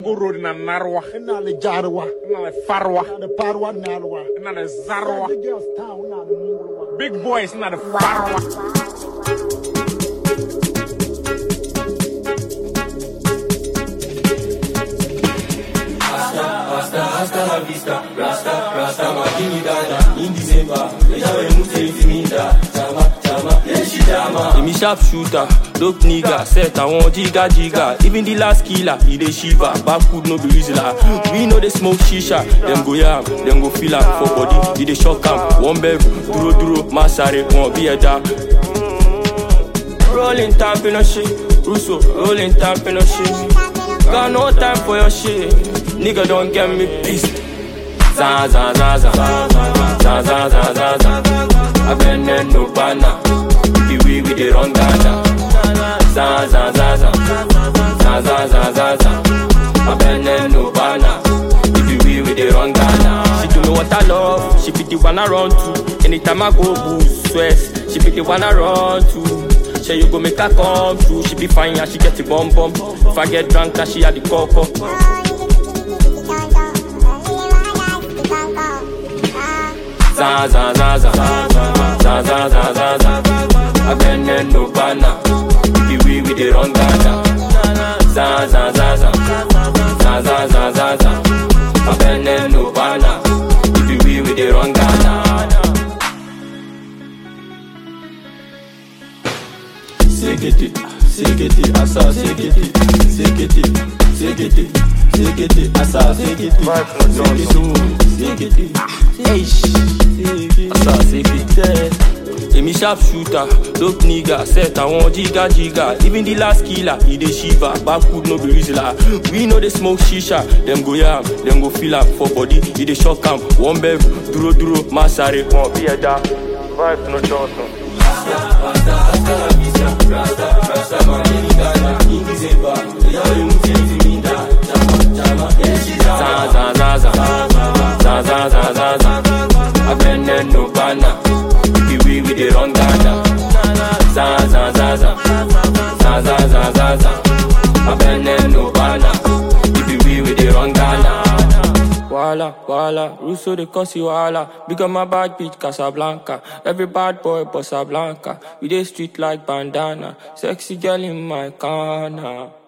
Goro na narwa. ina da jarwa Ina da farwa. ina da farwa ina da wa Ina da zarwa. the girls town ina da mungurwa Big boys ina da farwa. Rasta, hasta la vista, rasta, rasta makini dada In December, ejawe mute intimida Chama, chama, yeshi chama Emi sharp shooter, dope nigga Set àwọn jiga jiga Even the last killer, he dey shiver Backwood no be reasoner We know they smoke shisha Dem go yam, dem go feel am For body, he dey shock am One bev, dúró dúró, má sáré Wọn bí ẹja Rolling tap in a shit Russo, rolling tap in a shit Got no time for your shit. Nigga don't get me pissed. Za za za za za za za za za. I been there no banner. The way we dey run Ghana. Za za za za za za za za za. I been there no banner. The way we dey run Ghana. She do know what I love. She be the one I run to. Anytime I go boost stress, she be the one I run to. Say you go make her come true. She be fine and she get the bum bum. If I get drunk, and she had the coco. Za za za za za za za za za. I been there no banner. The way we dey run Ghana. Za za za za za za za za za. I been there no banner. The way we dey run Ghana. Sekete, sekete, asa, sekete, sekete, sekete, sekete, asa, sekete, sekete, sekete, eish, asa, sekete. Emi sharp shooter, dope nigga, set àwọn jiga jiga. Even the last killer, he dey shiver. Backwood no be reasoner. We know they smoke shisha. Dem go yam, dem go feel am for body. He dey shock am. One bev, dúró dúró, má sáré. Wọn bí ẹja, vibe no johnson. za za za za za za za za za I been there no banner The way we dey run Ghana za za za za za za za za za I been there no banner The way we dey run Ghana Wala, wala, Russo de Cosi wala Big on my bad bitch Casablanca Every bad boy Bossa Blanca We dey street like bandana Sexy girl in my corner